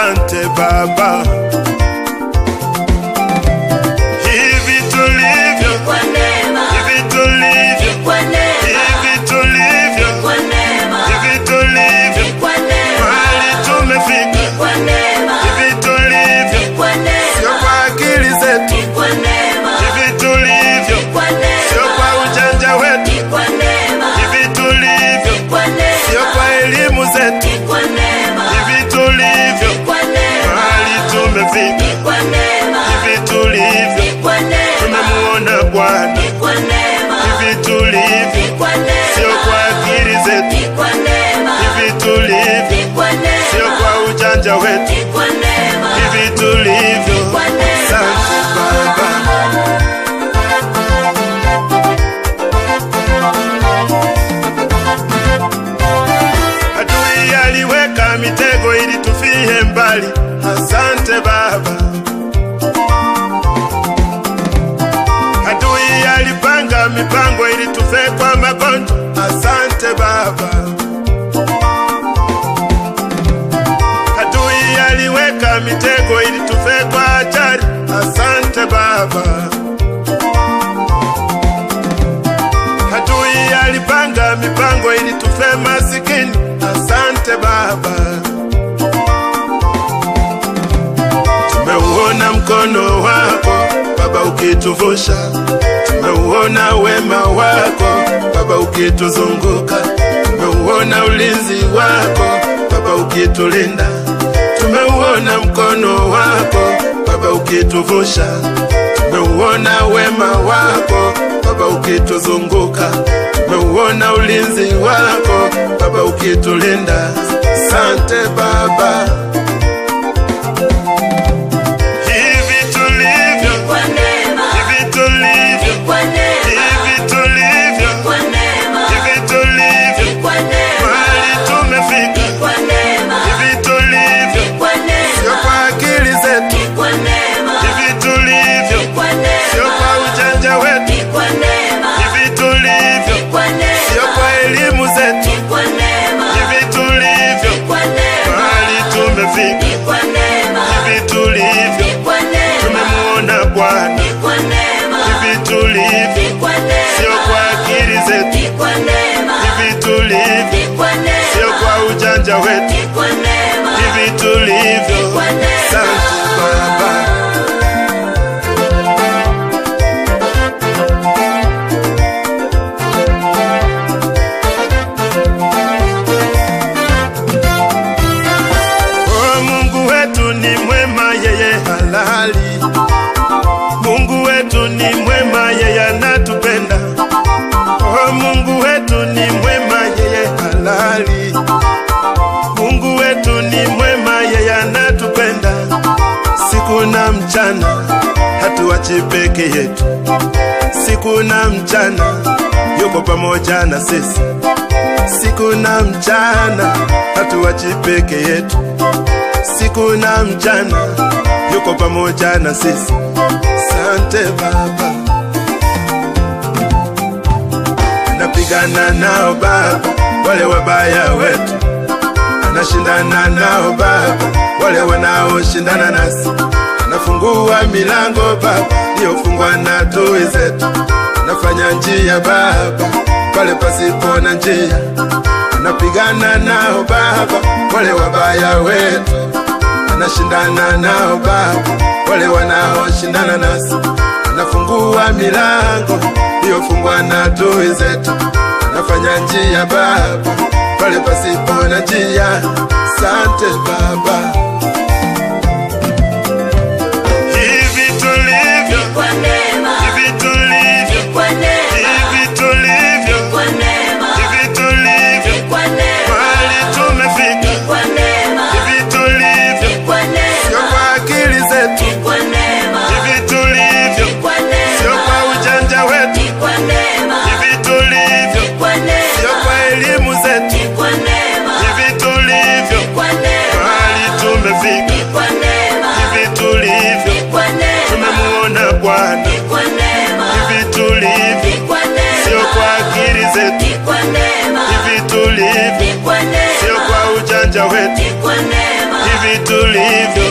Asante Baba, hivi tulivyo, Kwa neema, hivi tulivyo, kwa neema, hivi tulivyo, kwa neema, hivi tulivyo, kwa neema, mahali tumefika, kwa neema, hivi tulivyo, kwa sio neema, kwa akili zetu, kwa neema, hivi tulivyo, kwa sio neema, kwa ujanja wetu, kwa neema, hivi tulivyo, kwa sio neema, kwa elimu zetu, kwa neema, hivi tulivyo, kwa neema, mahali tumefika, kwa neema, hivi tulivyo, kwa neema, tumemuona Bwana, kwa neema, hivi tulivyo, kwa neema, sio kwa akili zetu, kwa neema, hivi tulivyo, kwa sio neema, kwa ujanja wetu, kwa neema, hivi tulivyo. kwa neema. Asante Baba, adui aliweka mitego ili tufie mbali. Asante Baba, adui alipanga mipango ili tufe kwa magonjwa. Asante Baba, adui aliweka mitego ili tufe kwa ajali. Asante Baba, adui alipanga mipango ili tufe masikini. Asante Baba, tumeuona mkono wako Baba ukituvusha, tumeuona wema wako Baba ukituzunguka, tumeuona ulinzi wako Baba ukitulinda, tumeuona mkono wako Baba ukituvusha, tumeuona wema wako Baba ukituzunguka, tumeuona ulinzi wako Baba ukitulinda. Sante Baba, hivi tulivyo, Kwa neema, hivi tulivyo, kwa neema, hivi tulivyo, kwa neema, hivi tulivyo, kwa neema, mahali tumefika, kwa neema, hivi tulivyo, kwa sio neema, kwa akili zetu, kwa neema, hivi tulivyo, kwa sio neema, kwa ujanja wetu, kwa neema, hivi tulivyo, kwa sio neema, kwa elimu zetu, kwa neema, hivi tulivyo, kwa neema, mahali tumefika, kwa neema, hivi tulivyo, kwa neema, tumemuona Bwana, kwa neema, hivi tulivyo, kwa sio neema, kwa akili zetu, kwa neema, hivi tulivyo, kwa sio neema, kwa ujanja wetu, kwa neema, hivi tulivyo. kwa neema. Asante Baba. Oh, Mungu wetu ni mwema, yeye halali. Mungu wetu ni mwema, yeye anatupenda. Oh, Mungu wetu ni mwema, yeye halali. Mungu wetu ni mwema, yeye anatupenda. Siku na mchana hatuachi peke yetu, siku na mchana yuko pamoja na sisi siku na mchana hatuachi peke yetu, siku na mchana yuko pamoja na sisi. Sante Baba, anapigana nao Baba wale wabaya wetu, anashindana nao Baba wale wanaoshindana nasi, anafungua milango Baba iliyofungwa na adui zetu, anafanya njia Baba pale pasipo na njia, anapigana nao Baba wale wabaya wetu, anashindana nao Baba wale wanaoshindana nasi, anafungua milango iliyofungwa na adui zetu, anafanya njia Baba pale pasipo na njia. Sante Baba, hivi tulivyo, Kwa neema, hivi tulivyo, kwa neema, hivi tulivyo, kwa neema, hivi tulivyo, kwa neema, mahali tumefika, kwa neema, hivi tulivyo, kwa sio neema, kwa akili zetu, kwa neema, hivi tulivyo, kwa sio neema, kwa ujanja wetu, kwa neema, hivi tulivyo, kwa sio neema, kwa elimu zetu, kwa neema, hivi tulivyo, kwa neema, mahali tulivyo